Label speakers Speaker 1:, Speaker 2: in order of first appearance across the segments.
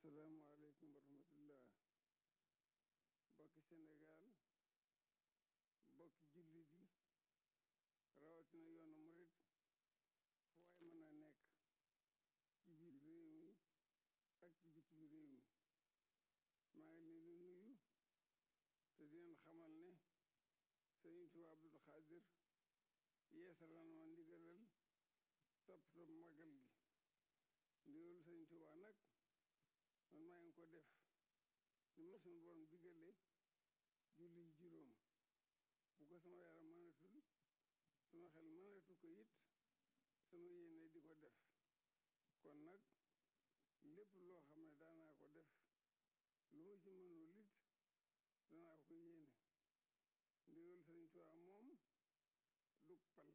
Speaker 1: asalaamaaleykum wa rahmatullah bokki Sénégal bokki jullit yi rawatina yoonu murit fu waay mën a nekk ci biir réew mi ak ci bitim réew mi maa ngi leen di nuyu te di leen xamal ne Sëriñ Tuubaa Abdul Xaadir yeesalan ma ndigalal topp topp magal gi ndigalu Sëriñ Tuubaa nag man maa ngi ko def li ma suñu borom digale julli juróom bu ko sama yaram mënatul sama xel mënatu ko it sama yéene di ko def kon nag lépp loo xam ne daanaa ko def lu ma ci mënul it danaa ko yéene ndigal Sëriñ Tuubaa moom du pal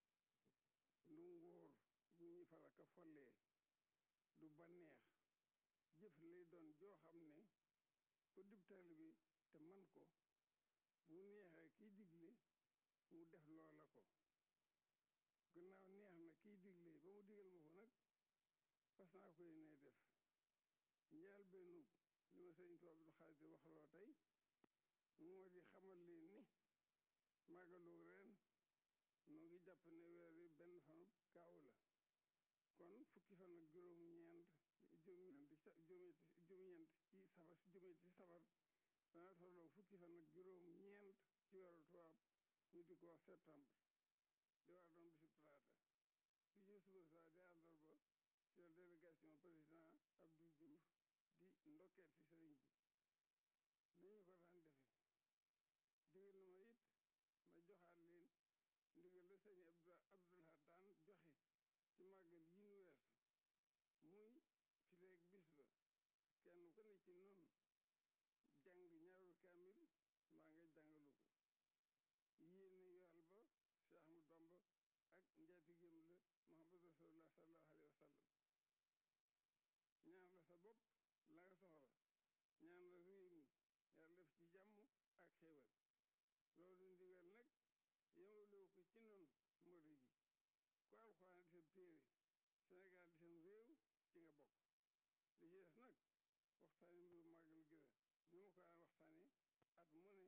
Speaker 1: du nguur bu ñu falaka follee du banneex jëf lay doon joo xam ne ku dib taalibe bi te man ko bu neexee kiy digle mu def loola ko gannaaw neex na kiy digle ba mu digal ma ko nag fas naa ko yéene def njaal benn li ma sëriñ Tuubaa Abdul Xaadir waxloo tey moo di xamal leen ni màggalu ren noo ngi jàpp ne weer wi benn fan kaaw la kon fukki fan ak juróom-ñeent juróom-ñeent ci safar juróom ci safar dana tolloo fukki fan ak juróom-ñeent ci weeru tubaab ñu di ko wax septembre di war doon bisu talaata fii ci suba saa di àllarba ci la délégation président Abdou Diouf di ndokkeel ci sëriñ bi ni ñu ko daan defe digal na ma it ma joxaat leen ndigal la sëñ Abdoulaye daan joxe ci màggal yi nu weesu muy fileeg bis ba kenn ku ne ci noonu jàng ñaaru kaamil maa nga jàngalu ko yéene yool ba Cheikh Ahmad Bamba ak njaatigéem la Muhammad rasulullah sallallahu alayhi wa sallam ñaan la sa bopp la nga soxla ñaan la réew mi yàlla def ci jàmm ak xéewal loolu ndigal nag yemalewu ko ci noonu mbëri ji ku alxuraan di seen téere Sénégal di seen réew ci nga bokk li ci des nag waxtaane mbiru màggal gi la ni ma ko daan waxtaane at mu ne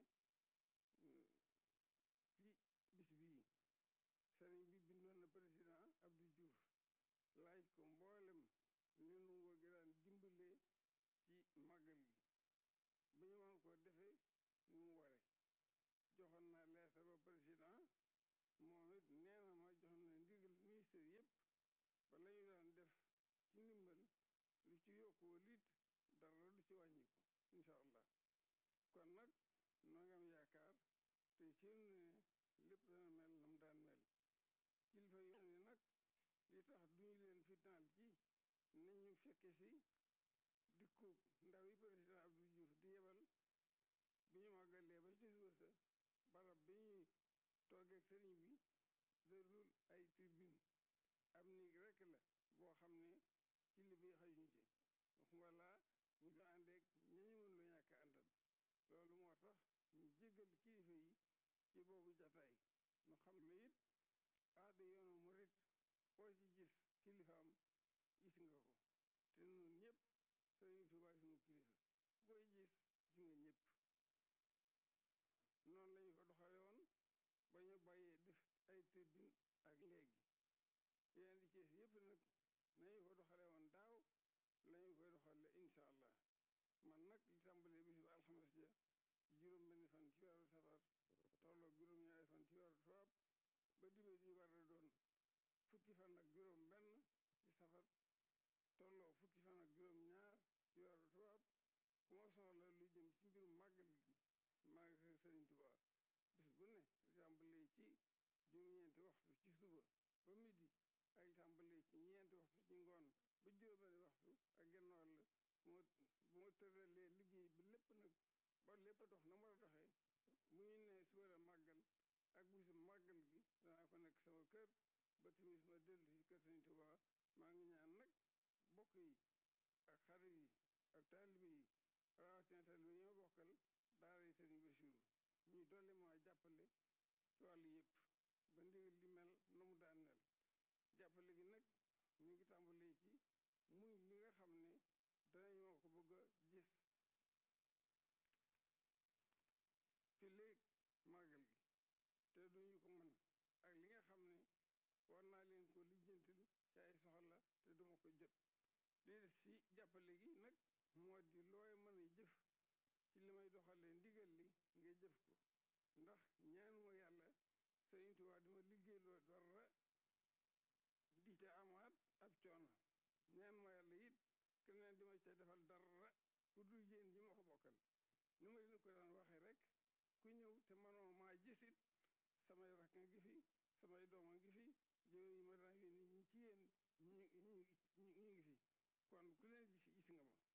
Speaker 1: ci bis bii sëriñ bi bindoon na président Abdou Diouf laaj ko mboolem li nu ngoo gi daan dimbalee ci màggal gi bu ñu mën koo defee ni mu ware joxoon naa leetar ba président moom it nee na ma jox na ndigal ministère yëpp ba la ñu daan def ci ndimbal lu ci yokkoo liit dara lu ci wàññiku incha allah kon nag noo ngi am yaakaar te ci ne lépp dana mel na mu daan mel kilifa yoon yi nag li tax duñu leen fitnaal ci nañ ñu fekke si dikku ndaw yi président Abdou Diouf di yebal bi ñu màggalee ba ci suba sa barab bi ñuy toogeeg sëriñ bi dërul ay tribune am néeg rekk la boo xam ne ci li bi xajuñ ci wala ñu ko àndeeg ñañu mën lu ñàkk àndal loolu moo tax ñu jéggal kilifa yi ci boobu jataay ñu xam ne it aada yoonu murit koo ci gis kilifaam gis nga ko te ñun ñëpp sëriñ Tuubaa suñu kilifa koy gis gis nga ñëpp noonu lañu ko doxale woon ba ñu bàyyee def ay tribune ak léegi yeneen di cees yëpp nag nañu ko doxale woon daaw lañu koy doxale insha allah man nag li tàmbalee bis ba alxames ja juróom benn fan ci weeru safar tolloo juróom-ñaari fan ci weeru tubaab ba dibe di war a doon fukki fan ak juróom benn ci safar tolloo fukki fan ak juróom ñaar ci weeru tubaab ku ma soxla lu jëm ci mbirum màggal gi maa ngi sëriñ Tuubaa bis bu ne li tàmbalee ci juróom-ñeenti waxtu ci suba ba midi ak li tàmbalee ci ñeenti waxtu ci ngoon ba juróom-benni waxtu ak genn wàll bu ma bu ma tëralee liggéey bi lépp nag ba lépp a dox na mu war a doxee mu ñu ne suba la màggal ak bisu màggal gi danaa ko nekk sama kër ba timis ma dellu ci kër sëriñ Tuubaa maa ngi ñaan nag bokk yi ak xarit yi ak taalibe yi rawatina taalibe yi ma bokkal daara yi sëriñ Basiru ñuy dolli maa jàppale ci wàllu yëpp ba ndigal li mel na mu daan mel jàppale gi nag mi ngi tàmbalee ci muy li nga xam ne danañ ma ko bëgg jàppale gi nag moo di looy mën a jëf ci li may doxalee ndigal li nga jëf ko ndax ñaan ma yàlla Sëriñ Tuubaa dima liggéey loo dara di ca amaat ab coono ñaan ma yàlla it keneen di ma ca defal dara ku dul yéen ñi ma ko bokkal ni ma leen ko daan waxee rek ku ñëw te manoo maa gisit samay rakk ngi fi samay doom a ngi fi jëw yi ma daan yónni ñi ci yéen ñu ñu ñu ngi fi kon ku leen gis gis nga ma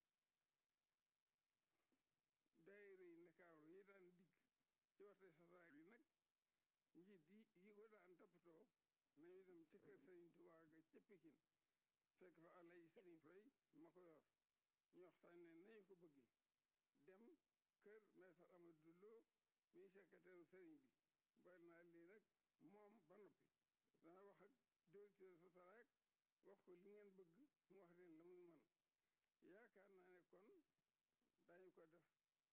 Speaker 1: daayira yi Ndakaaru yi daan dikk ci waxte sosaak bi nag njiit yi yi ko daan toppatoo nañu dem ci kër Sëriñ Tuubaa ga ca Pikin fekk fa àlla yi Sëriñ Fay ma ko yor ñu waxtaan ne nañu ko bëggee dem kër maître Amadou Lo muy secrétaire sëriñ bi boole naa lii nag moom ba noppi dana wax ak directeur Sotrac wax ko li ngeen bëgg mu wax leen la muy man yaakaar naa ne kon dañu ko def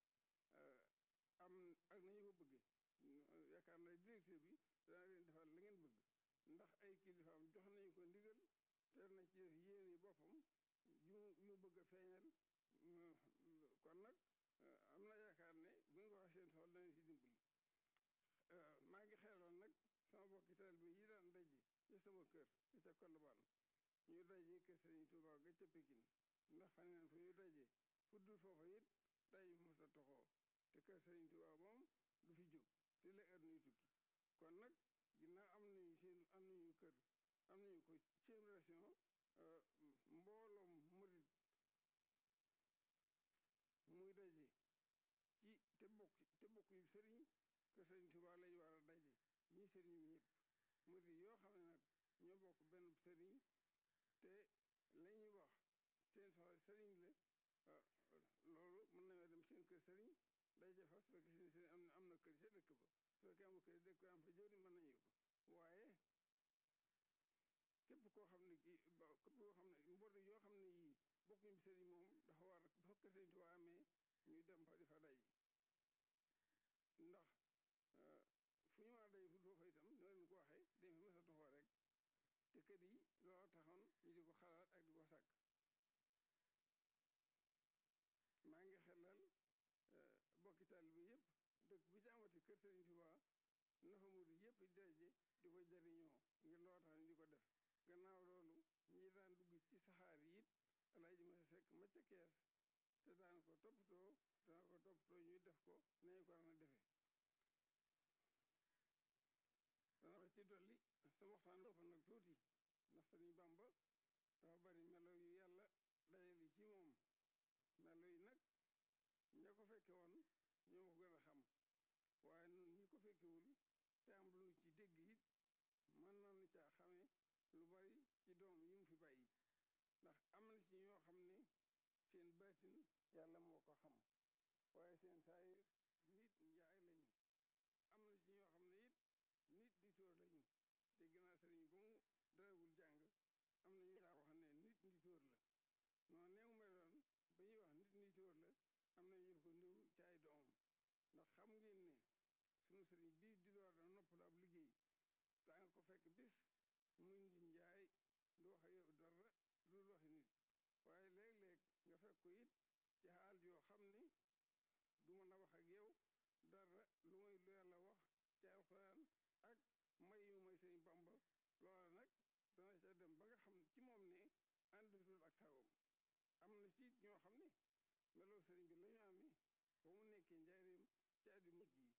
Speaker 1: am ak nañu ko bëggee yaakaar naa directeur bi dana leen defal la ngeen bëgg ndax ay kilifaam jox nañu ko ndigal te na ci def yéene boppam yu yu bëgg a feeñal kon nag am na yaakaar ne bu ñu ko waxee seen soxla danañ si dimbali maa ngi xeeloon nag sama bokki taalibe yi daan daje ci sama kër ci ca Colobane ñu daje kër Sëriñ Tuubaa ga ca Pékin ndax xam neen fu ñu daje fuddul foofa it daje mos a toxoo te kër Sëriñ Tuubaa moom du fi jóg te la heure nuy tukki kon nag ginnaaw am nañu seen am nañu kër am nañu ko seen région mbooloom murit muy daje ci te bokk te bokk yu sëriñ que sëriñ Tuubaa lañu war a daje ñii sëriñ bi ñëpp murit yoo xam ne nag ñoo bokk benn sëriñ te la ñuy wax seen soxla sëriñ la loolu mën nañoo dem seen kër sëriñ daje fa su fekkee seen sëriñ am na am na kër ca dëkk ba su fekkee am kër dëkk am fa jëwri mën nañu ko waaye képp koo xam ne kii képp koo xam ne mbor yoo xam ne yii bokkuñu sëriñ moom dafa war bu fekk sëriñ Tuubaa amee ñuy dem fa di fa day ndax fu ñu mën a day fu foofa itam ni leen ko waxee dañ fa mës a toxoo rek te kër yi looloo taxoon ñu di ko xalaat ak di ko sàkk maa ngi xelal bokki taalibe yëpp dëkk bi ci amati kër sëriñ Tuubaa na fa murid yëpp di daje di ko jariñoo ngir loo tax ñu di ko def gannaaw loolu ñi daan dugg ci saxaar yi it alaaji ma sekk ma ca kees te daan ko toppatoo daan ko toppatoo ñuy def ko nañu ko daan a defee dana wax ci dolli sama waxtaan ëpp nag tuuti ndax Sëriñ Bamba dafa bari melo yu yàlla dajali ci moom melo yi nag ña ko fekke woon ñoo ma ko gën a xam waaye nun ñi ko fekkewul te am lu ci dégg it mën nañu caa xame lu bari ci doom yi mu fi bàyyi ndax am na ci ñoo xam ne seen baatin yàlla moo ko xam waaye seen saayir nit njaay lañu am na ci ñoo xam ne it nit di tóor lañu dégg naa sëriñ ba mu darawul jàng am na ñu daa wax ne nit di tóor la noonu neew meloon ba ñuy wax nit di tóor la am na ñu ko niw ci ay doomam ndax xam ngeen ne sunu sëriñ bii di door da noppalu ab liggéey daa nga ko fekk bis muy ngi njaay du wax yow dara lu waxi nit waaye léeg-léeg nga fekk ko it ci xaal yoo xam ne du mën a wax ak yow dara lu may lu yàlla wax ci alxuraan ak may yu may sëriñ Bamba loola nag dana ca dem ba nga xam ci moom ne àndatul ak sagoom am na ci ñoo xam ne meloo sëriñ bi la ñu amee ba mu nekkee njaareem ci addi mujj yi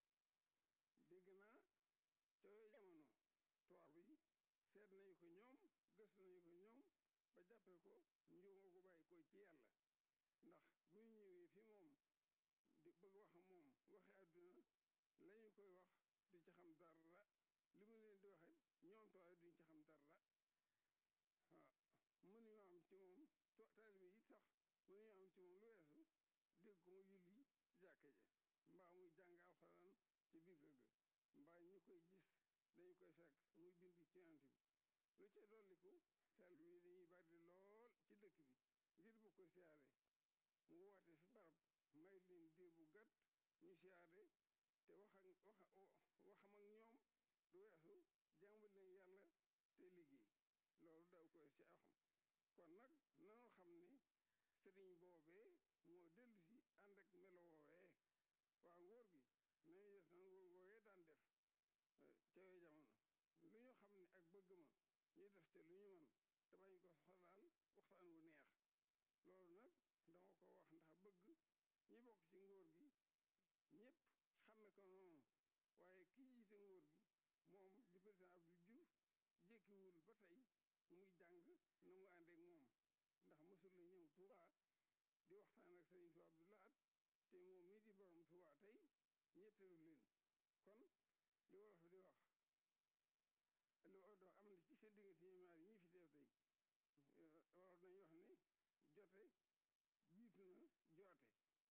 Speaker 1: dégg naa ca yooyu jamono tubaab yi seet nañu ko ñoom gëstu nañu ko ñoom ba jàppee ko njuuma gu bàyyi ko ci yàlla ndax bu ñu ñëwee fi moom di bëgg wax moom waxi àdduna la ñu koy wax du ci xam dara li mu leen di waxe ñoom tubaab duñ ci xam dara waaw mënuñu am ci moom taalibe yi sax mënuñu am ci moom lu weesu dégg ko mu julli jàkke ja mbaa muy jàng alxuraan ci biir kër ga mbaa ñu koy gis dañu koy fekk muy bind ci yonent bi lu ca dolliku taalibe yi dañuy bari lool ci dëkk bi ngir bu ko siyaare mu woote fi barab may leen diir bu gàtt ñu siyaare te wax ak wax waxam ak ñoom du weesu jàmbal leen yàlla te liggéey loolu daw ko ci axam kon nag nanoo xam ne ñu def te lu ñu mën te bañ ko xolaal waxtaan wu neex loolu nag dama ko wax ndax bëgg ñi bokk ci ngóor gi ñëpp xame ko noonu waaye ki jiite ngóor gi moom di président Abdou Diouf jékkiwul ba tey muy jàng na mu àndeek moom ndax mësul la ñëw Touba di waxtaan ak Sëriñ Tuubaa Abdou Lahad te moom mii di borom Touba tey ñetteelu leen kon li wolof di wax li wolof di wax am na ci seen diggante ñoom ñaar ñii fi teew tey wolof nañu wax ne jote jiitu na joote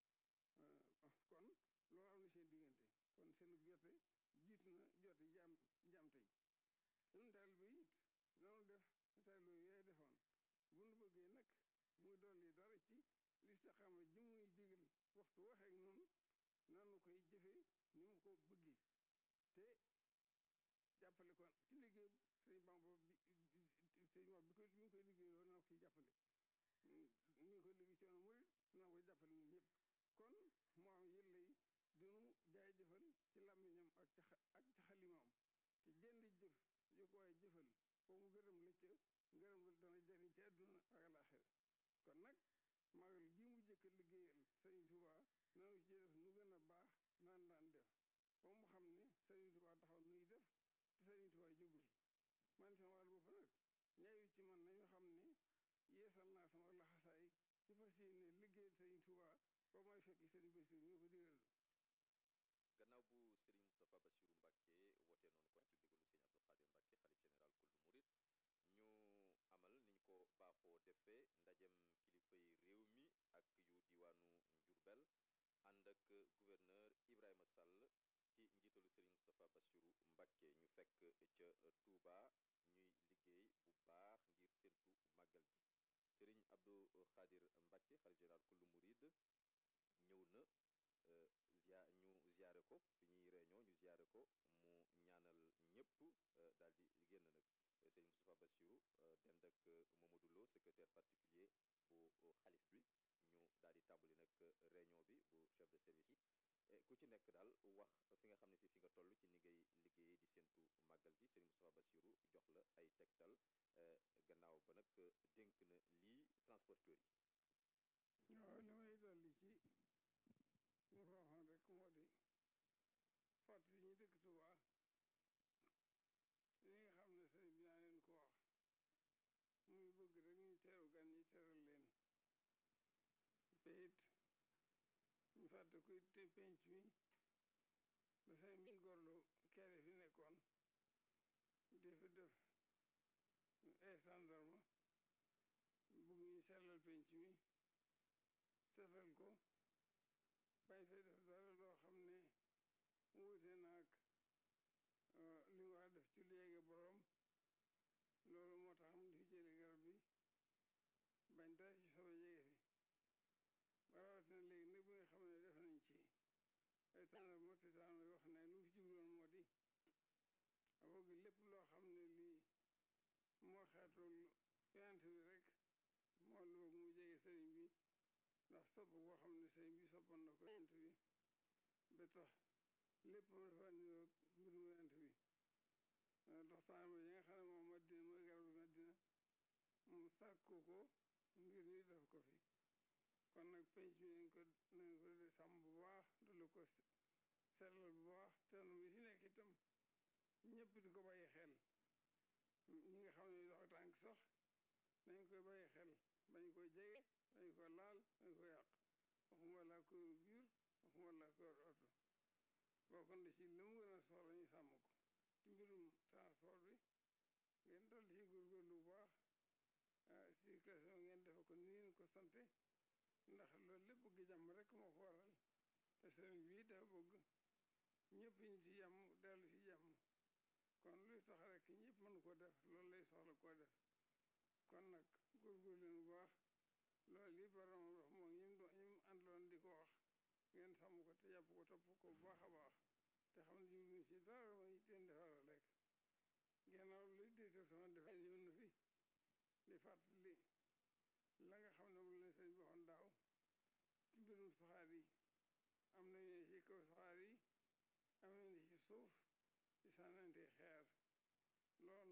Speaker 1: kon loolu am na seen diggante kon seen jote jiitu na joote jaam jaam tey ñun daal bi it nanu def taalibe yooyu defoon bu nu bëggee nag muy dolli dara ci listiqaama ji muy digal waxtu waxeek noonu nanu koy jëfe ni mu ko bëggee te jàppale ko ci liggéey sëñ Bamba bi sëñ wax bi ko bi ñu koy liggéey loolu na ko ciy jàppale ñu ngi koy liggéey ci yoonu murit na koy jàppale ñun ñëpp kon moo am yëlla yi dinu jaay jëfal ci làmmiñam ak ci ak ci xalimaam te jënd jëf yu ko waaye jëfal foo mu gërëm la ca ngërëm la dana jëriñ ci àdduna ak alaaxira kon nag magal gi mu jëkk liggéeyal Sëriñ Tuubaa nanu ci def nu gën a baax naan daan def ba mu xam ne Sëriñ Tuubaa taxaw nuy def te Sëriñ Tuubaa jógul man sama wàll bopp nag ñaayu ci man nañu xam ne yeesal naa sama laxasaay ci fas yéene liggéeyal Sëriñ Tuubaa ba may fekk Sëriñ Bassirou ñoo ko digal
Speaker 2: gannaaw bu Serigne Moustapha Bassirou Mbacké wootee noonu kon ci ndigalu Serigne Abdou Khadir Mbacké xalif général kullu murid ñu amal niñ ko baaxoo defee ndajem kilifay réew mi ak yu diwaanu Njurbel ànd ak gouverneur Ibrahima Sall ci njiitalu Serigne Moustapha Bassirou Mbacké ñu fekk ca Touba ñuy liggéey bu baax ngir séntu màggal gi Serigne Abdou Khadir Mbacké xalif général kullu murid ñëw na zia ñu ziare ko fi ñuy réunion ñu ziare ko mu ñaanal ñëpp daal di génn nag Serigne Moustapha Bassirou dend ak Mamadou Lo secrétaire particulier bu xalif bi ñu daal di tàmbali nag réunion bi bu chef de service yi ku ci nekk daal wax fi nga xam ne fi fi nga toll ci ni ngay liggéeyee di séntu màggal gi Serigne Moustapha Bassirou jox la ay tegtal gannaaw ba nag dénk na lii transporteur yi
Speaker 1: waaw li may dolli ci ñu ko waxoon rek moo di fàttali ñu dëkk Touba li nga xam ne sëriñ bi naa leen ko wax muy bëgg rek ñu teeru gan ñi teral leen te it ñu fàtte ko te penc mi ba say min gorlu kere fi nekkoon di fi def ay sandarma bëgg ñu sellal penc mi setal ko bañ fay def dara loo xam ne wuute naag li mu war a def ci léegi borom loolu moo tax mu di fi jële garab bi bañ dara ci sobe jege fi ba rawatina léegi nag bi nga xam ne def nañ ci ay tàndarma te tàndarma wax ne lu mu fi jubloon moo di bëgg lépp loo xam ne lii moo xeetul yonent bi rek moo lu bëgg mu jege sëriñ bi ndax sopp boo xam ne sëriñ bi soppoon na ko yonent bi ba tax lépp ma dafa niroo mbirum yonent bi dox tàndarma yi nga xam ne moom Madina mooy garabu Madina mu sàkku ko ngir ñu def ko fi kon nag penc mi nañ ko nañ ko de sàmm bu baax dolu ko sellal bu baax te nu bi fi nekk itam ñëpp di ko bàyyi xel ñi nga xam ne dox tànk sax nañ koy bàyyi xel bañ koy jege bañ ko laal bañ ko yàq waxuma laa ko biir waxuma laa ko oto bokk na ci li mu gën a soxla ñu sàmm ko ci mbirum transport bi ngeen dal ci góorgóorlu bu baax circulation ngeen defe ko ni ngeen ko sante ndax loolu lépp bëgg jàmm rek moo ko waral te sëriñ bi dafa bëgg ñëpp ñu ci jàmm dellu ci jàmm kon luy tax rek ñëpp mën ko def loolu lay soxla koo def kon nag góorgóorlu leen bu baax loolu yi borom wax moom ñi mu ñi mu àndaloon di ko wax ngeen sàmm ko te jàpp ko topp ko bu baax a baax te xam ne jubluñ ci dara mooy teen defara rek gannaaw luy déetal sama defar ñëw na fi di fàttali la nga xam ne moom lañ sëñ bi waxoon daaw ci mbirum saxaar yi am nañu ne ci kaw saxaar yi am nañu ne ci suuf ci sànnante xeer loolu nag ñëpp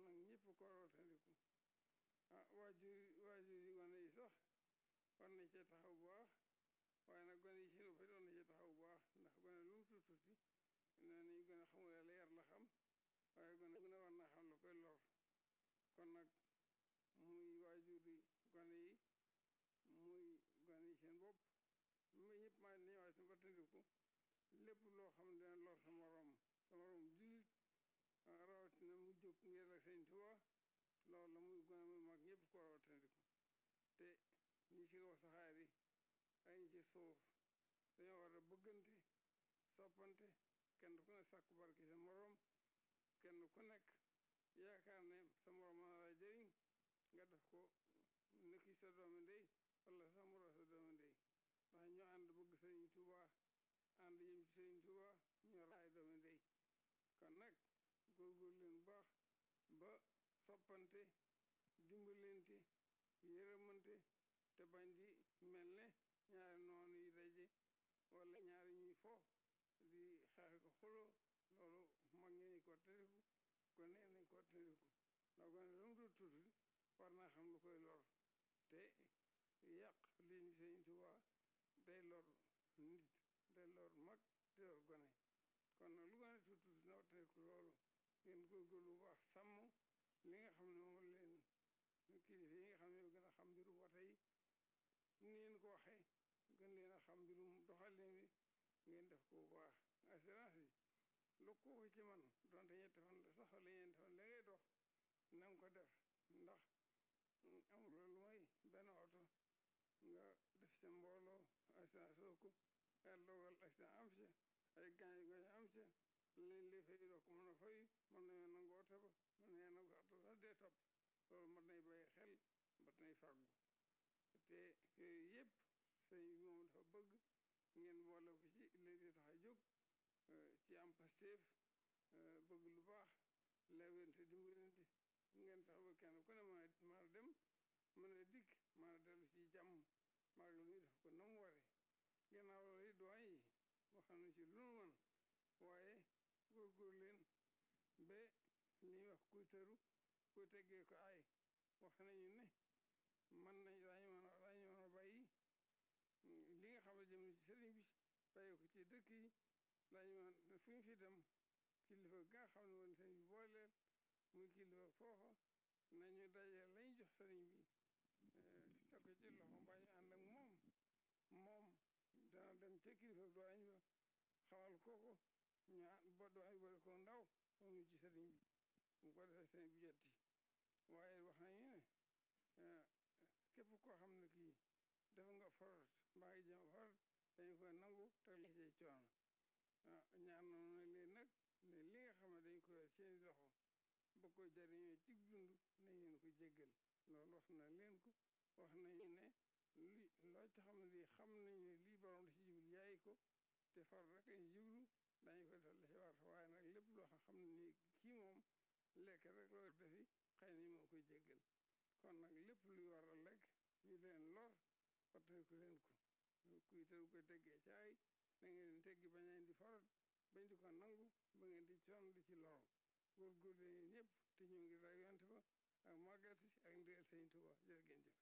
Speaker 1: ko wattandiku ah waajur waajur yi gone yi sax war nañ cee taxaw bu baax waaye nag gone yi si boppam war nañ cee taxaw bu baax ndax gone lu mu tuuti tuuti nee nañ gone xamul yàlla yar la xam waaye gone gune war naa xam lu koy lor kon nag muy waajur yi gone yi muy gone yi seen bopp muy ñëpp maa nañu waay si wattandiku lépp loo xam ne dina lor sa morom sa morom jullit rawatina mu jóg ngir la sëñ Tuubaa loolu la muy gone muy mag ñëpp ko war a wattandiku te ñi ci kaw saxaar yi ak ñi ci suuf dañoo war a bëggante soppante kenn ku ne sàkku barke sa morom kenn ku nekk yaakaar ne sa morom mën na la jëriñ nga def ko nekki sa doomi ndey wala sa morom sa doomi ndey ndax ñoo ànd bëgg sëriñ Tuubaa ànd jëm ci sëriñ Tuubaa ñoo raay doomi ndey kon nag góorgóor leen bu baax ba soppante dimbalante yërëmante te bañ di mel ne ñaari noonu yi daje wala ñaari ñuy fo di xeex ko xuloo loolu mag ñi nañ ko tëriku gone nañ ko tëriku ndax gone lu mu dul tuuti war naa xam lu koy lor te yàq liñ sëñ Tuubaa day lor nit day lor mag day lor gone kon nag lu gone tuuti tuuti na wattandiku loolu ngeen góorgóorlu bu baax sàmm li nga xam ne moom leen kilifa yi nga xam ne gën a xam mbirum wata yi ni ngeen ko waxee gën leen a xam mbirum doxalin wi ngeen def ko bu baax assurance yi lu ko ci man donte ñetti fan la sax wala ñeenti fan la ngay dox na nga ko def ndax amul lu mooy benn oto nga def sa mbooloo assurance soo ko yàlla dogal accident am ci ay gaañ gaañ am ci lañ lay fay doo ko mën a fay mën nañoo nangu oto ba mën nañoo nangu oto sax dee topp loolu mat nay bàyyi xel mat nay fàggu te yooyu yëpp sëñ bi moom dafa bëgg ngeen boole ko ci léegi tax a jóg ci am pasteef bëgg lu baax lewente dimbalante ngeen tax ba kenn ku ne mën a mën a dem mën a dikk mën a dellu ci jàmm maag la muy def ko na mu ware gannaaw loolu yi doyen yi wax nañ ci lu nu mën waaye góorgóor leen ba li ñuy wax kuy tëru kuy teggee ko ay wax nañu ne mën nañ daañu mën a daañu mën a bàyyi li nga xam ne jëm na ci sëriñ bi bàyyi ko ci dëkk yi daañu mën fu ñu fi dem kilifa ga nga xam ne woon sëriñ bi booleel muy kilifa foofa nañu daje lañ jox sëriñ bi teg ko ci loxo mbaa ñu ànd ak moom moom dana dem ca kilifa doañ ba xamal kooko ñu ba doañ boole ko ndaw moom ñu ci sëriñ bi mu ko defee sëriñ bi jotti waaye wax nañu ne képp koo xam ne kii dafa nga forot mbaa ngi jëm forot dañu koy nangu te li ci coono ñaan na leen nag ne li nga xam ne dañ koy seeni loxo ba ko jariñoo ci dund nañ leen ko jéggal loolu wax na leen ko wax nañu ne li loo ci xam ne lii xam nañu ne lii borom da ci jublu yaay ko te far rek lañ jublu dañu koy def la ci war waaye nag lépp loo xam ne nii kii moom lekk rek loo defi xëy na moo koy jéggal kon nag lépp luy war a lekk ñu leen lor wattandiku leen ko kuy tëru koy teggee caay na ngeen teggi bañ leen di farat bañ di ko nangu ba ngeen di coon di ci lor góorgóor leen ñëpp te ñu ngi ray yonte ba ak màggal si ak ndigal sëñ Tuba jërë ngeen jëf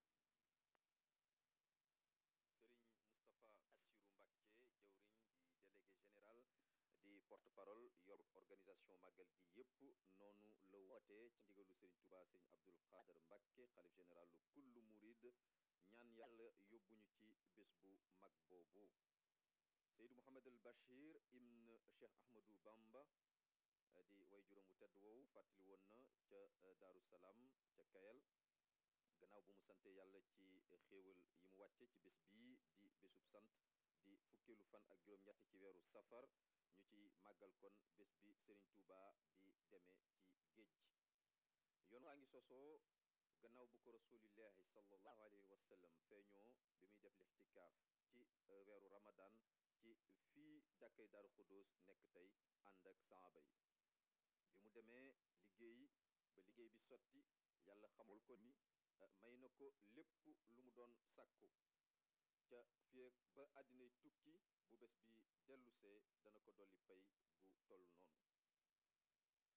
Speaker 2: Serigne Moustapha Bassirou Mbacké jawriñ di délégué général di porte parole yor organisation màggal gi yépp noonu la wootee ci ndigalu Serigne Touba Serigne Abdoul Khader Mbacké xalif général lu kullu murid ñaan yàlla yóbbuñu ci bés bu mag boobu Seydou Mouhamed El Bachir ibn Cheikh Ahmadou Bamba di way juróom wu tedd woowu fàttali woon na ca Daaru Salaam ca Kayal gannaaw bu mu sante yàlla ci xéewal yi mu wàcce ci bés bii di bésub sant di fukkeelu fan ak juróom-ñett ci weeru safar ñu ci màggal kon bés bi Serigne Touba di demee ci géej yoon waa ngi sosoo gannaaw bu ko rasulillahi sallallahu alayhi wa sallam feeñoo bi muy def lixtikaaf ci weeru ramadan ci fii jàkkay Daaru Xudóos nekk tey ànd ak saaba yi bi mu demee liggéey ba liggéey bi sotti yàlla xamul ko ni may na ko lépp lu mu doon sàkku ca fii ba àddinay tukki bu bés bi dellusee dana ko dolli pay gu toll noonu Sëriñ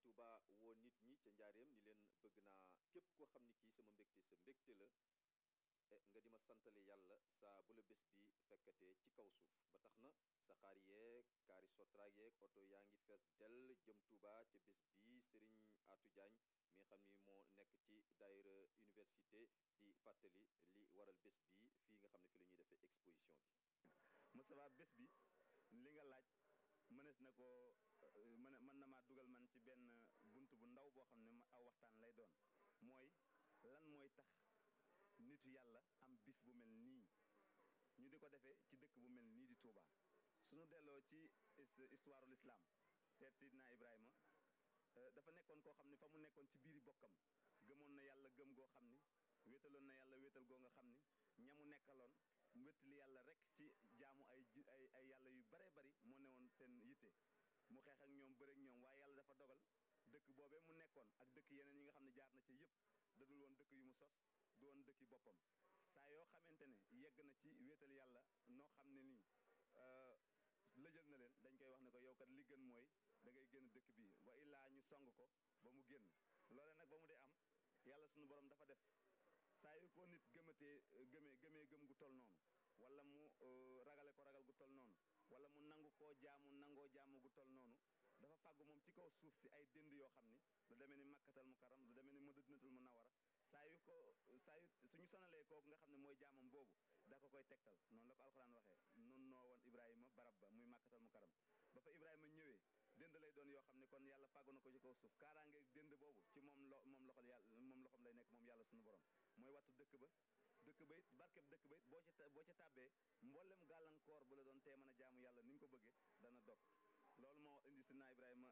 Speaker 2: Touba woo nit ñi ca njaareem ni leen bëgg naa képp koo xam ni kii sama mbégte sa mbégte la nga di ma santale yàlla saa bu la bés bi fekkatee ci kaw suuf ba tax na saxaar yeeg kaari sotra yeeg oto yaa ngi fees dell jëm Touba ca bés bi Serigne Atou Diagne mi nga xam ni moo nekk ci daayira université di fàttali li waral bés bi fii nga xam ne fi la ñuy defee exposition bi
Speaker 3: Moustapha bés bi li nga laaj mënees na ko mën mën na maa dugal man ci benn bunt bu ndaw boo xam ne aw waxtaan lay doon mooy lan mooy tax nitu yàlla am bis bu mel nii ñu di ko defee ci dëkk bu mel nii di Touba suñu delloo ci histoire l'islam seet Sidna Ibrahima dafa nekkoon koo xam ne fa mu nekkoon ci biiri bokkam gëmoon na yàlla gëm goo xam ni wéetaloon na yàlla wéetal goo nga xam ni ñamu nekkaloon wéttali yàlla rek ci jaamu ay ay ay yàlla yu bare bari moo newoon seen yitte mu xeex ak ñoom bëreek ñoom waaye yàlla dafa dogal dëkk boobee mu nekkoon ak dëkk yeneen yi nga xam ne jaar na ci yëpp dadul woon dëkk yu mu sos du woon dëkki boppam saa yoo xamante ne yegg na ci wéetal yàlla noo xam ne nii lëjal na leen dañ koy wax ne ko yow kat li gën mooy da ngay génn dëkk bi wa illaa ñu song ko ba mu génn loole nag ba mu dee am yàlla suñu borom dafa def saa yu ko nit gëmatee gëmee gëmee gëm gu tol noonu wala mu ragale ko ragal gu tol noonu wala mu nangu koo jaamu nangoo jaamu gu tol noonu dafa fàggu moom ci kaw suuf si ay dënd yoo xam ni lu demee ni makkatal mu karam lu demee ni madinatul munawara saa yu ko saa yu suñu sonalee kooku nga xam ne mooy jaamam boobu da ko koy tegtal noonu la ko alxuraan waxee nun noo woon ibrahima barab ba muy makkatal mu karam ba fa ibrahima ñëwee dënd lay doon yoo xam ne kon yàlla fàggu na ko ci kaw suuf kaaraangeeg dënd boobu ci moom lo moom loxol yàlla moom loxom lay nekk moom yàlla suñu borom mooy wattu dëkk ba dëkk ba it barkeb dëkk ba it boo ci boo ci tàbbee mboolem gàllankoor bu la doon tee mën a jaamu yàlla ni nga ko bëggee dana dog loolu moo indi sidna ibrahima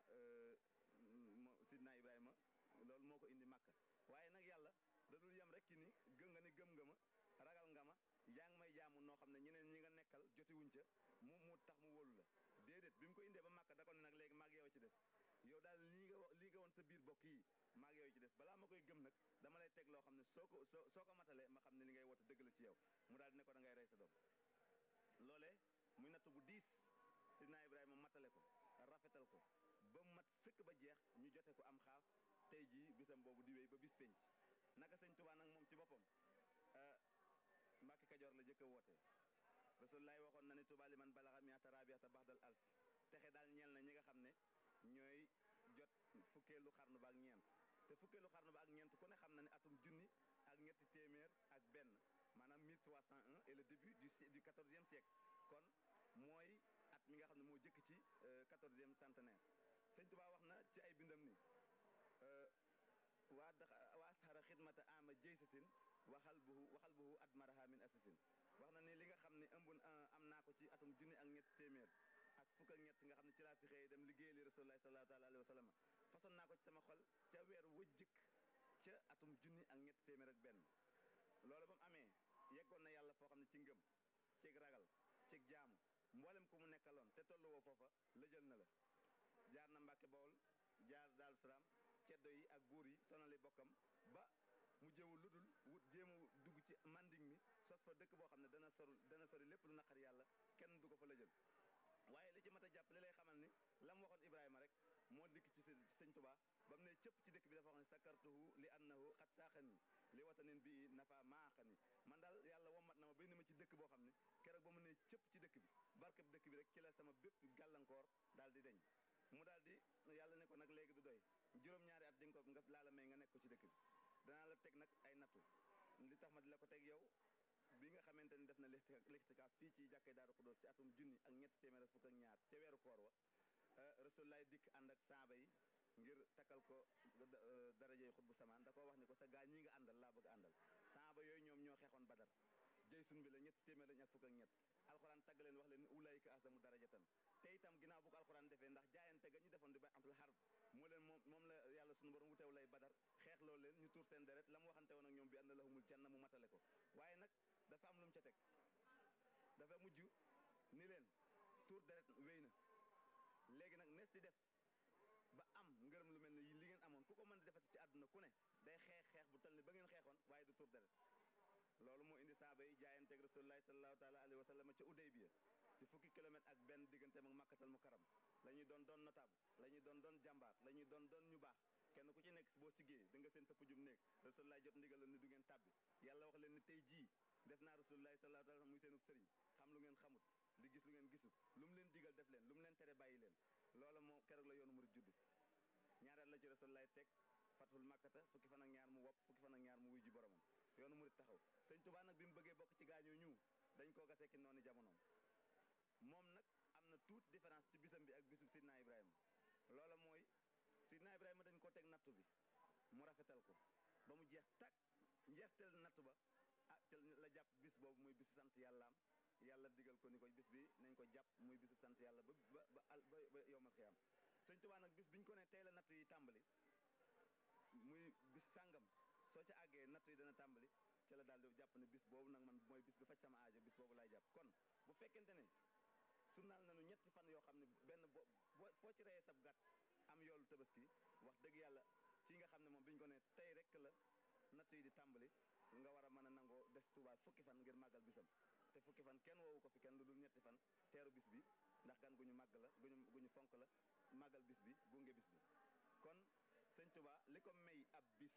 Speaker 3: sidna ibrahima loolu moo ko indi màkka waaye nag yàlla da dul yem rek ci ni gëm nga ni gëm nga ma ragal nga ma yaa ngi may jaamu noo xam ne ñeneen ñi nga nekkal jotiwuñ ca mu mu tax mu wóolu la déedéet bi mu ko indee ba màkka da ko ne nag léegi maag yow ci des yow daal lii nga lii nga woon sa biir bokk yi maag yow ci des balaa ma koy gëm nag dama lay teg loo xam ne soo ko soo soo ko matalee ma xam ne li ngay woote dëgg la ci yow mu daal di ne ko da ngay rey sa doom loolee muy natt bu diis sidna ibrahima matale ko rafetal ko ba mat sëkk ba jeex ñu jote ko am xaaf tey jii bisam boobu di wéy ba bis penc naka sëñ Tuubaa nag moom ci boppam Mbàkke Kajoor la jëkk a woote Rasulullaay waxoon na ne Tuubaa li man balaxa miata rabiata baxdal alf texe daal ñeel na ñi nga xam ne ñooy jot fukkeelu xarnu ba ak ñeent te fukkeelu xarnu ba ak ñeent ku ne xam na ne atum junni ak ñetti téeméer ak benn maanaam 1301 et le début du du quatorzième siècle kon mooy at mi nga xam ne moo jëkk ci quatorzième centenaire sëñ Tuubaa wax na ci ay bindam ni waa dax waa asxara xidmata ama jëy sasin waxal buhu waxal buhu at maraha min asasin wax na ni li nga xam ne ëmb am naa ko ci atum junni ak ñett téeméer ak fukk ak ñett nga xam ne ci laa fi xëy dem liggéey li rasulullah sallallahu taala alayhi wa sallam façon naa ko ci sama xol ca weer wëjjëkk ca atum junni ak ñett téeméer ak benn loolu ba mu amee yeggoon na yàlla foo xam ne ci ngëm cig ragal cig jaamu mboolem ku mu nekkaloon te tollu woo foofa lëjal na la jaar na Mbàkke Bawol jaar Daaru Salaam ceddo yi ak buur yi sonali bokkam ba mu jëwu lu dul wut jéem a dugg ci manding mi sos fa dëkk boo xam ne dana sori dana sori lépp lu naqar yàlla kenn du ko fa lëjal waaye li ci mat a jàpp li lay xamal ni la mu waxoon Ibrahima rek moo dikk ci sëñ Tuubaa ba mu ne cëpp ci dëkk bi dafa wax ne sakartuhu li annahu xat saaxani li watanin bi nafa maaxani man daal yàlla wommat na ma ba indi ma ci dëkk boo xam ne keroog ba mu ne cëpp ci dëkk bi barkeb dëkk bi rek ci la sama bépp gàllankoor daal di deñ mu daal di yàlla ne ko nag léegi du doy juróom-ñaari at di nga ko nga laa la may nga nekk ko ci dëkk bi danaa la teg nag ay nattu li tax ma di la ko teg yow bi nga xamante ni def na lixtikaaf fii ci jàkkee Daaru Xudoos ci atum junni ak ñetti téeméer ak fukk ak ñaar ca weeru koor wa Rasulullaay dikk ànd ak saaba yi ngir takkal ko darajey xut bu samaan da koo wax ni ko sa gaa ñi nga àndal laa bëgg àndal saaba yooyu ñoom ñoo xeexoon badar jëy sun bi la ñetti téeméer lañ ak fukk ak ñett alxuraan tagg leen wax leen ni ulaayika asamu darajatan te itam ginnaaw bu ko alxuraan defee ndax jaayante ga ñu defoon di bay atul xarb moo leen moom moom la yàlla sunu borom wuteew lay badar xeex loolu leen ñu tuur seen deret la mu waxante woon ak ñoom bi ànd lahumul janna mu matale ko waaye nag dafa am lu mu ca teg dafa mujj ni leen tuur deret wéy na léegi nag nees di def ba am ngërëm lu mel ne li ngeen amoon ku ko mën di defati ci àdduna ku ne day xeex xeex bu tal ni ba ngeen xeexoon waaye du tuur deret loolu moo indi saaba yi jaayanteeg rasulullahi sallallahu taala alayhi wa sallam ca Udaybiya ci fukki kilomètre ak benn digganteem ak makkatal mu karam la ñuy doon doon notable la ñuy doon doon jàmbaar la ñuy doon doon ñu baax kenn ku ci nekk boo siggee da nga seen sa pujum néeg rasulullah jot ndigal la ni du ngeen tàbbi yàlla wax leen ni tey jii def naa rasulullah sallallahu alayhi wa sallam muy seenub sëriñ xam lu ngeen xamut di gis lu ngeen gisut lu mu leen digal def leen lu mu leen tere bàyyi leen loola moo keroog la yoonu murid juddu ñaareel la ci rasulullah teg fatul makkata fukki fan ak ñaar mu wopp fukki fan ak ñaar mu wuy ji boromam yoonu murid taxaw sëñ Tuubaa nag bi mu bëggee bokk ci gaañoo ñu dañ koo gasee ki noonu jamonoom moom nag am na tuuti différence ci bisam bi ak bisub Sidna Ibrahima loola mooy Sidna Ibrahima dañ ko teg nattu bi mu rafetal ko ba mu jeex tàkk njeexteel nattu ba ah ca la jàpp bis boobu muy bisu sant yàllaam yàlla digal ko ni ko bis bi nañ ko jàpp muy bisu sant yàlla ba ba ba al ba ba yowmal xiyaam sëñ Tuubaa nag bis biñ ko ne tey la nattu yi tàmbali muy bis sàngam soo ca àggee nattu yi dana tàmbali ci la daal di jàpp ne bis boobu nag man mooy bis bi faj sama aajo bis boobu laay jàpp kon bu fekkente ne sunnaal nañu ñetti fan yoo xam ne benn bo boo foo ci reyee sab gàtt am yoolu tabaski wax dëgg yàlla kii nga xam ne moom bi ñu ko ne tey rek la natt yi di tàmbali nga war a mën a nangoo des Tuubaa fukki fan ngir màggal bisam te fukki fan kenn woowu ko fi kenn lu dul ñetti fan teeru bis bi ndax gan gu ñu màgg la gu ñu gu ñu fonk la màggal bis bi gunge bis bi kon sëñ Tuubaa li ko may ab bis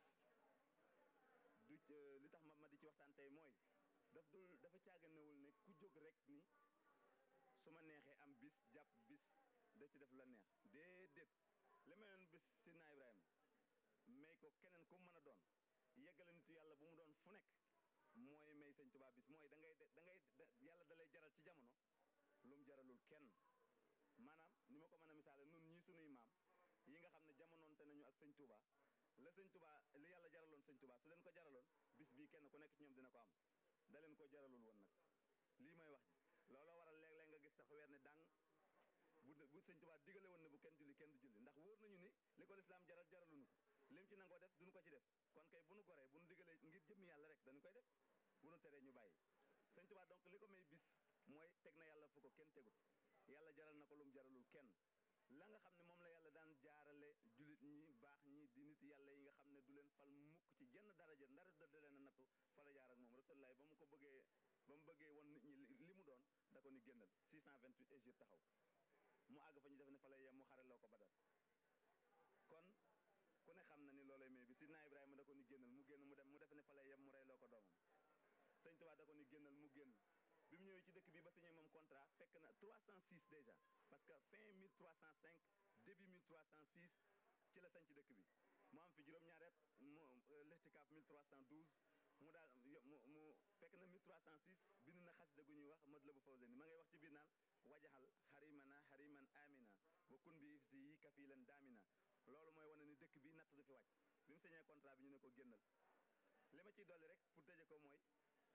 Speaker 3: du li tax ma ma di ci waxtaan tey mooy daf dul dafa caaganewul ne ku jóg rek ni su ma neexee am bis jàpp bis da ci def la neex déedéet li mayoon bis Sidna Ibrahima may ko keneen ku mën a doon yeggale nitu yàlla bu mu doon fu nekk mooy may sëñ Tuubaa bis mooy da ngay da ngay yàlla da lay jaral ci jamono lu mu jaralul kenn maanaam ni ma ko mën a misaale nun ñii sunuy maam yi nga xam ne jamonoonte nañu ak sëñ Tuubaa la sëñ Tuubaa li yàlla jaraloon sëñ Tuubaa su leen ko jaraloon bis bii kenn ku nekk ci ñoom dina ko am da leen ko jaralul woon nag lii may wax ji looloo waral léeg-léeg nga gis sax weer ne dang bu bu sëñ Tuubaa digale woon ne bu kenn julli kenn du julli ndax wóor nañu ni li ko lislaam jaral jaraluñu ko lim ci nangoo def duñu ko ci def kon kay bu nu goree bu nu digalee ngir jëmmi yàlla rek dañu koy def bu nu teree ñu bàyyi sëñ Tuubaa donc li ko may bis mooy teg na yàlla fu ko kenn tegut yàlla jaral na ko lu mu jaralul kenn la nga xam ne moom la yàlla daan jaarale julit ñi baax ñi di nit yàlla yi nga xam ne du leen fal mukk ci jenn daraja ndara da leen a nattu fa la jaar ak moom rasulullah ba mu ko bëggee ba mu bëggee woon nit ñi li mu doon da ko ni génnal 628 Égypte taxaw mu àgg fa ñu def ne fa lay yem mu xareloo ko badar kon ku ne xam na ni loolay may bi sidna Ibrahima da ko ni génnal mu génn mu dem mu def ne fa lay yem mu reyloo ko doomam sëñ Tuubaa da ko ni génnal mu génn bi mu ñëwee ci dëkk bi ba signé moom contrat fekk na 306 déjà parce que fin 1305 début 1306 ci la sañ ci dëkk bi mu am fi juróom-ñaari at mu lextikaaf 1312 mu daal mu mu fekk na 1306 bind na xasida gu ñuy wax mad la bu fawseni ma ngay wax ci biir naan wajaxal xarimana xariman amina wa kun bi si yi kafilan daamina loolu mooy wane ni dëkk bi natt du fi wàcc bi mu signé contrat bi ñu ne ko génnal li ma ciy dolli rek pour tëje ko mooy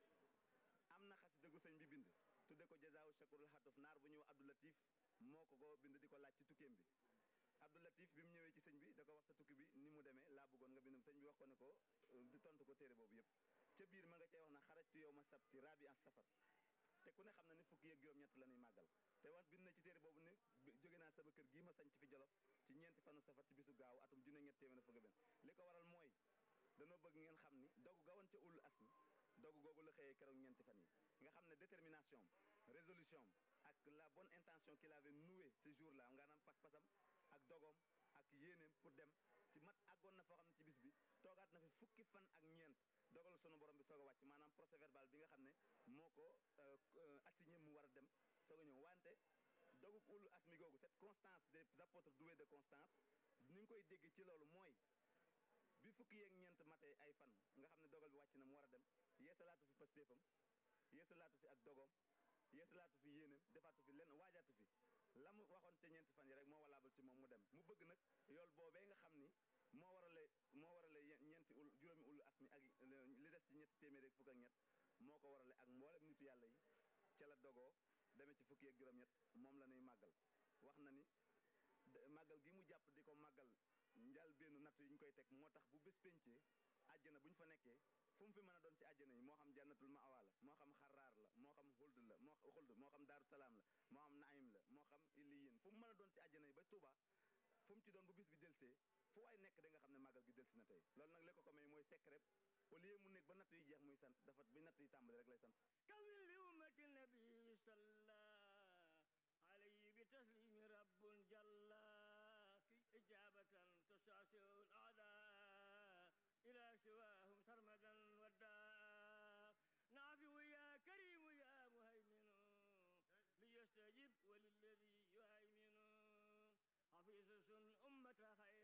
Speaker 3: am na xasida gu sëñ bi bind tudde ko jazaawu shakurul xatuf naar bu ñuy wax Abdou Latif moo ko ko bind di ko laaj ci tukkeem bi Abdou Latif bi mu ñëwee ci sëñ bi da ko wax sa tukki bi ni mu demee laa bëggoon nga bind sëñ bi wax ko ne ko di tontu ko téere boobu yëpp ca biir ma nga cee wax na xarajtu yow ma sabti rabi an safar te ku ne xam na ni fukki yeeg juróom-ñett la ñuy màggal te wax bind na ci téere boobu ni jóge naa sama kër gii ma sañ ci fi jolof ci ñeenti fanu safar ci bisu gaaw atum junne ñett téeméer fukk benn li ko waral mooy danoo bëgg ngeen xam ni dogu gawoon ca ulul asmi dogu googu la xëyee keroog ñeenti fan yi nga xam ne détermination résolution ak la bonne intention qu'il avait noué ce jour là nga naam pas-pasam ak dogoom ak yéeneem pour dem ci mat àggoon na foo xam ne ci bis bi toogaat na fi fukki fan ak ñeent dogal sunu borom bi soog a wàcc maanaam procès verbal bi nga xam ne moo ko assigné mu war a dem soog a ñëw wante dogu ulu asmi googu cette constance des apôtres doués de constance ni nga koy dégg ci loolu mooy bi fukki yeeg ñeent matee ay fan nga xam ne dogal bi wàcc na mu war a dem yeesalaatu fi pastéefam yeesalaatu fi ak dogoom yeesalaatu fi yéeneem defaatu fi lenn waajaatu fi la mu waxoon ca ñeenti fan yi rek moo walaabal ci moom mu dem mu bëgg nag yool boobee nga xam ni moo warale moo warale ñeenti ul juróomi ulu asmi ak li des ci ñetti téeméer ak fukk ak ñett moo ko warale ak mboolem nitu yàlla yi ca la dogoo demee ci fukki ak juróom-ñett moom la ñuy màggal wax na ni màggal gi mu jàpp di ko màggal njal benn natt yi ñu koy teg moo tax bu bés pencee àjjana bu ñu fa nekkee fu mu fi mën a doon ci àjjana yi moo xam jannatul ma'wa la moo xam xaraar la moo xam xuld la moo xuld moo xam daaru salaam la moo xam naim la moo xam illiyin fu mu mën a doon ci àjjana yi ba Tuuba fu mu ci doon bu bis bi delsee fu waay nekk da nga xam ne màggal gi delsi na tey loolu nag li ko ko may mooy secret au lieu mu nekk ba natt yi jeex muy sant dafa bi natt yi tàmbali rek lay sant
Speaker 4: kawil li ummati nabi salla alayhi bi taslimi rabbun jalla سواهم سرمدا والداء نافع يا كريم يا مهيمن ليستجب وللذي يهيمن حفيظ أمة خير